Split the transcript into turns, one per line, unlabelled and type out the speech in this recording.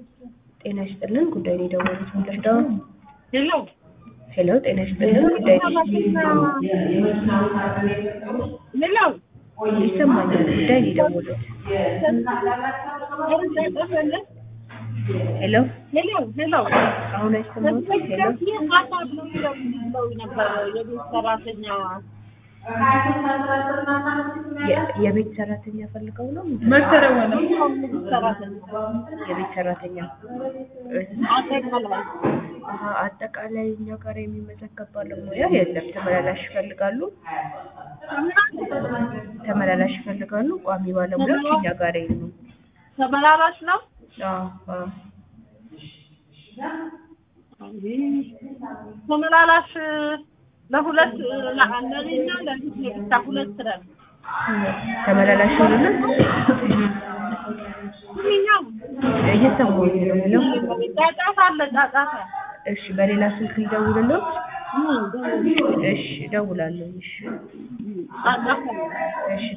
ጤና ይስጥልን ጉዳይ ነው የደወሉት ምንድነው?
ሄሎ
ሄሎ ጤና ይስጥልን ጉዳይ ነው
ሄሎ
ይሰማኛል ጉዳይ ነው የደወሉት ሄሎ
ሄሎ ሄሎ
አሁን አይሰማትም ሄሎ
ማታ ብሎ ብለው ነበር የቤት ሰራተኛ
የ- የቤት ሰራተኛ ፈልገው ነው
መሰረወ ነው ሰራተኛ
የቤት ሰራተኛ
አጠቃላይ
አሀ፣ አጠቃላይ እኛ ጋር የሚመዘገብ ባለሙያ የለም ተመላላሽ ይፈልጋሉ ተመላላሽ ይፈልጋሉ ቋሚ ባለሙያዎች እኛ ጋር የሉም
ተመላላሽ ነው
አዎ አዎ
ተመላላሽ ለሁለት ለእኔና ለልጅ ብቻ ሁለት ነን
ተመላላሽ ሆኑና
ይኸኛው
እየሰማሁኝ ነው የሚለው
ጫጫታ አለ ጫጫታ
እሺ በሌላ ስልክ ልደውልልዎት
እ
እሺ እደውላለሁ እሺ
ጫጫታ
እሺ